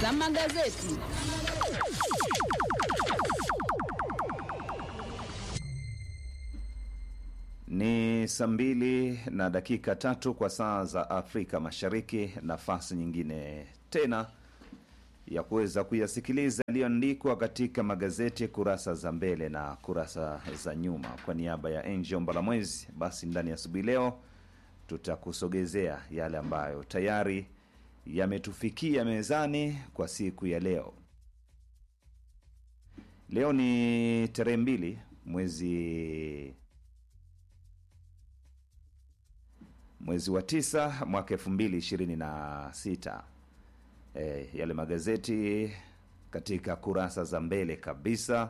za magazeti. Ni saa mbili na dakika tatu kwa saa za Afrika Mashariki. Nafasi nyingine tena ya kuweza kuyasikiliza yaliyoandikwa katika magazeti kurasa za mbele na kurasa za nyuma. Kwa niaba ya Angel Mbalamwezi, basi ndani ya asubuhi leo tutakusogezea yale ambayo tayari yametufikia mezani kwa siku ya leo. Leo ni tarehe mbili mwezi mwezi wa tisa mwaka elfu mbili ishirini na sita. E, yale magazeti katika kurasa za mbele kabisa.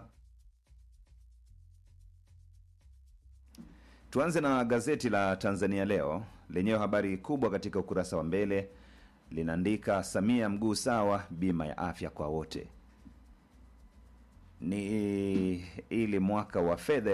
Tuanze na gazeti la Tanzania Leo lenyewe, habari kubwa katika ukurasa wa mbele linaandika Samia mguu sawa, bima ya afya kwa wote. Ni ili mwaka wa fedha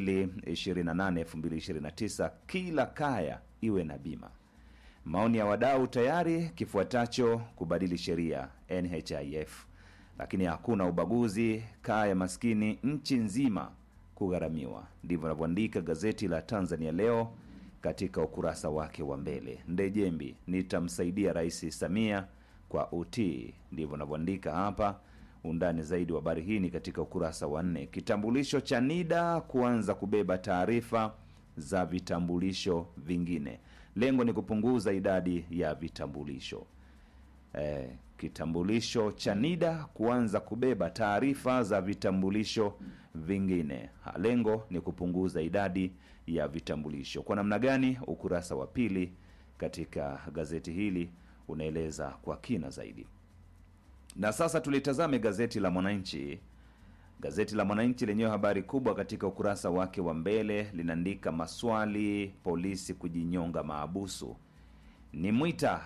2028 2029 kila kaya iwe na bima. Maoni ya wadau tayari, kifuatacho kubadili sheria NHIF, lakini hakuna ubaguzi, kaya maskini nchi nzima kugharamiwa. Ndivyo anavyoandika gazeti la Tanzania Leo katika ukurasa wake wa mbele. Ndejembi, nitamsaidia Rais Samia kwa utii, ndivyo anavyoandika hapa. Undani zaidi wa habari hii ni katika ukurasa wa nne. Kitambulisho cha NIDA kuanza kubeba taarifa za vitambulisho vingine. Lengo ni kupunguza idadi ya vitambulisho. Eh, kitambulisho cha NIDA kuanza kubeba taarifa za vitambulisho vingine. Ha, Lengo ni kupunguza idadi ya vitambulisho. Kwa namna gani? Ukurasa wa pili katika gazeti hili unaeleza kwa kina zaidi. Na sasa tulitazame gazeti la Mwananchi. Gazeti la Mwananchi lenyewe habari kubwa katika ukurasa wake wa mbele linaandika maswali polisi kujinyonga maabusu. Ni Mwita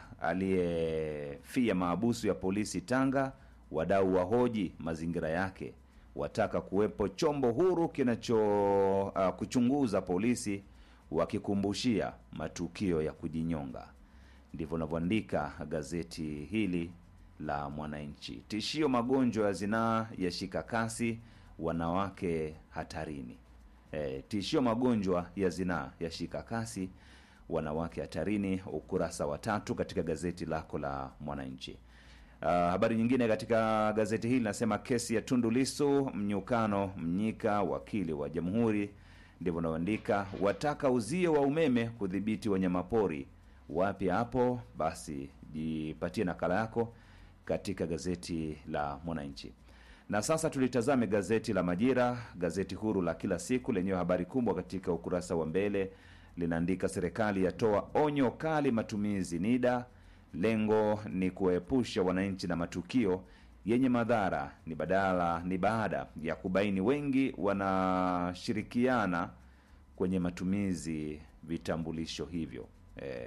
aliyefia maabusu ya polisi Tanga. Wadau wahoji mazingira yake, wataka kuwepo chombo huru kinacho uh, kuchunguza polisi, wakikumbushia matukio ya kujinyonga. Ndivyo unavyoandika gazeti hili la Mwananchi. Tishio magonjwa ya zinaa yashika kasi, wanawake hatarini. E, tishio magonjwa ya zinaa yashika kasi, wanawake hatarini, ukurasa wa tatu katika gazeti lako la Mwananchi. Uh, habari nyingine katika gazeti hili nasema kesi ya Tundu Lissu, mnyukano Mnyika, wakili wa jamhuri, ndivyo unaoandika, wataka uzio wa umeme kudhibiti wanyamapori. Wapi hapo? Basi jipatie nakala yako katika gazeti la Mwananchi. Na sasa tulitazame gazeti la Majira, gazeti huru la kila siku lenyewe habari kubwa katika ukurasa wa mbele linaandika serikali yatoa onyo kali matumizi NIDA, lengo ni kuwaepusha wananchi na matukio yenye madhara. Ni badala ni baada ya kubaini wengi wanashirikiana kwenye matumizi vitambulisho hivyo. E,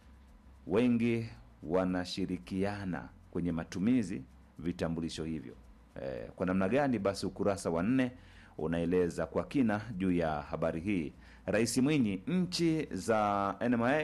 wengi wanashirikiana kwenye matumizi vitambulisho hivyo. E, kwa namna gani? Basi ukurasa wa nne unaeleza kwa kina juu ya habari hii. Rais Mwinyi, nchi za NMA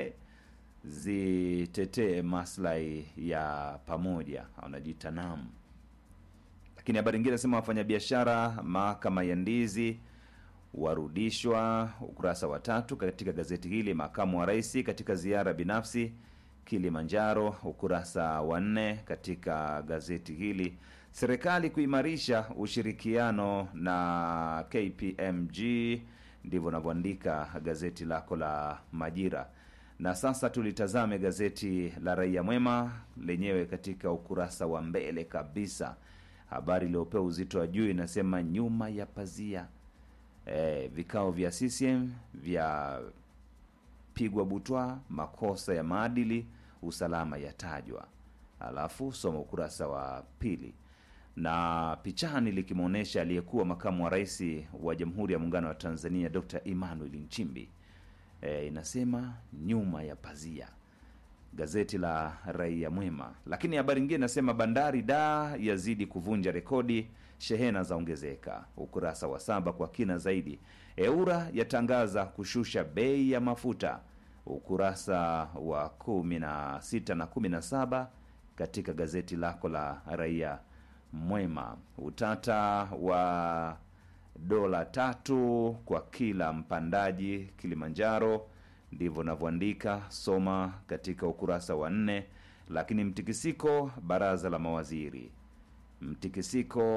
zitetee maslahi ya pamoja, anajiita NAM. Lakini habari nyingine nasema wafanyabiashara mahakama ya ndizi warudishwa, ukurasa wa tatu katika gazeti hili. Makamu wa rais katika ziara binafsi Kilimanjaro, ukurasa wa nne katika gazeti hili. Serikali kuimarisha ushirikiano na KPMG, ndivyo unavyoandika gazeti lako la Majira. Na sasa tulitazame gazeti la Raia Mwema lenyewe katika ukurasa wa mbele kabisa. Habari iliyopewa uzito wa juu inasema nyuma ya pazia, e, vikao vya CCM vya pigwa butwa, makosa ya maadili, usalama yatajwa. Alafu soma ukurasa wa pili na pichani likimwonyesha aliyekuwa makamu wa rais wa Jamhuri ya Muungano wa Tanzania Dr. Emmanuel Nchimbi. E, inasema nyuma ya pazia, gazeti la Raia Mwema. Lakini habari nyingine inasema bandari da yazidi kuvunja rekodi, shehena za ongezeka, ukurasa wa saba kwa kina zaidi. Eura yatangaza kushusha bei ya mafuta, ukurasa wa kumi na sita na kumi na saba katika gazeti lako la Raia Mwema. Utata wa dola tatu kwa kila mpandaji Kilimanjaro, ndivyo navyoandika, soma katika ukurasa wa nne. Lakini mtikisiko baraza la mawaziri, mtikisiko